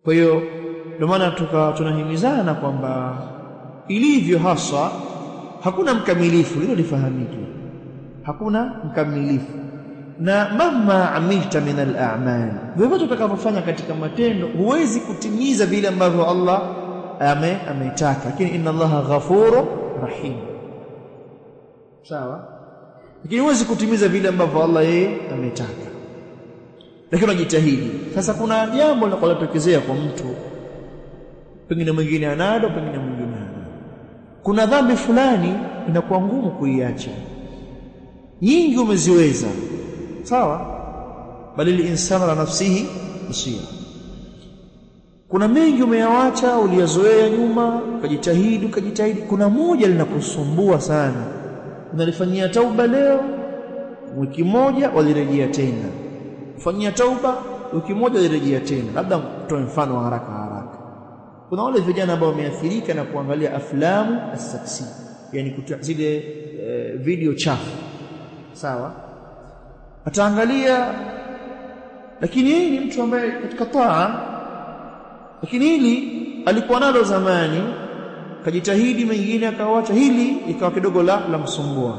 kwa hiyo ndio maana tuka tunahimizana kwamba ilivyo haswa hakuna mkamilifu hilo lifahamike hakuna mkamilifu na mama amilta min al-a'mal vyovyote utakavyofanya katika matendo huwezi kutimiza vile ambavyo Allah ame ametaka lakini inna Allaha ghafuru rahim sawa lakini huwezi kutimiza vile ambavyo Allah yeye ametaka lakini unajitahidi sasa kuna jambo linalotokezea kwa mtu pengine mwingine analo pengine mwingine hana kuna dhambi fulani inakuwa ngumu kuiacha nyingi umeziweza sawa bali linsana la nafsihi basira kuna mengi umeyawacha uliyazoea nyuma ukajitahidi ukajitahidi kuna moja linakusumbua sana unalifanyia tauba leo wiki moja walirejea tena kufanyia tauba wiki moja walirejea tena labda kutoa mfano wa haraka haraka kuna wale vijana ambao wameathirika na kuangalia aflamu as-saksi yani zile e, video chafu sawa ataangalia lakini yeye ni mtu ambaye katika taa lakini hili alikuwa nalo zamani kajitahidi mengine akawacha hili ikawa kidogo la la msumbua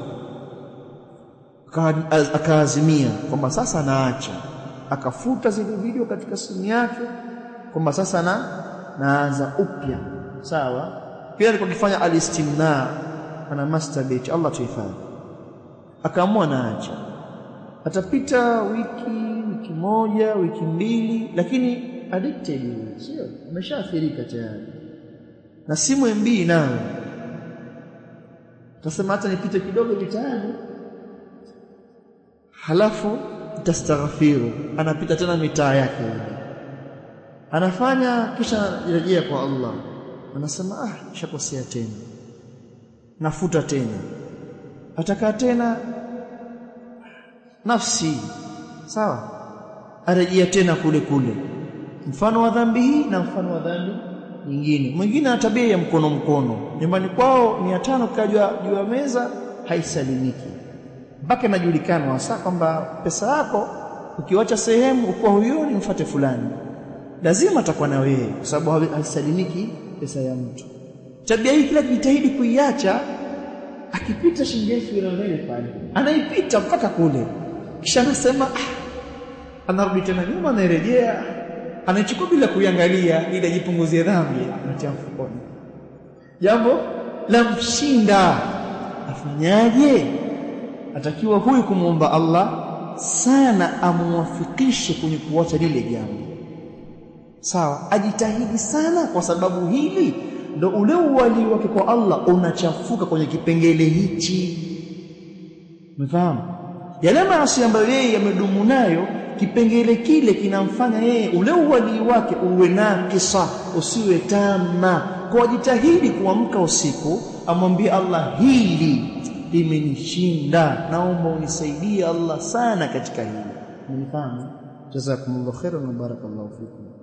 akaazimia kwamba sasa anaacha akafuta zile video katika simu yake kwamba sasa na naanza upya sawa pia alikuwa akifanya alistimna ana masturbate Allah tuhifadhi akaamua naacha atapita wiki wiki moja wiki mbili lakini addicted sio ameshaathirika tayari na simu MB nayo tasema hata nipite kidogo mitaani halafu tastaghfiru anapita tena mitaa yake anafanya kisha rejea kwa Allah anasema ah nishakosea tena nafuta tena atakaa tena nafsi sawa arejea tena kule kule mfano wa dhambi hii na mfano wa dhambi nyingine mwingine ana tabia ya mkono mkono nyumbani kwao 500 kajwa juu ya meza haisalimiki mpaka inajulikana hasa kwamba pesa yako ukiwacha sehemu uko huyoni mfate fulani lazima atakuwa na wewe kwa sababu haisalimiki pesa ya mtu tabia hii kila jitahidi kuiacha akipita shilingi elfu ile pale anaipita mpaka kule kisha anasema ah, anarudi tena nyuma anarejea anachukua bila kuiangalia ili ajipunguzie dhambi anatia mfukoni jambo la mshinda afanyaje atakiwa huyu kumwomba Allah sana amuwafikishe kwenye kuacha lile jambo sawa ajitahidi sana kwa sababu hili ndo ule uwali wake kwa Allah unachafuka kwenye kipengele hichi umefahamu yale maasi ambayo yeye yamedumu nayo kipengele kile kinamfanya yeye ule uwali wake uwe na kisa usiwe tama kwa jitahidi kuamka usiku amwambie Allah hili limenishinda naomba unisaidie Allah sana katika hili mnifahamu jazakumullahu khairan wa barakallahu fikum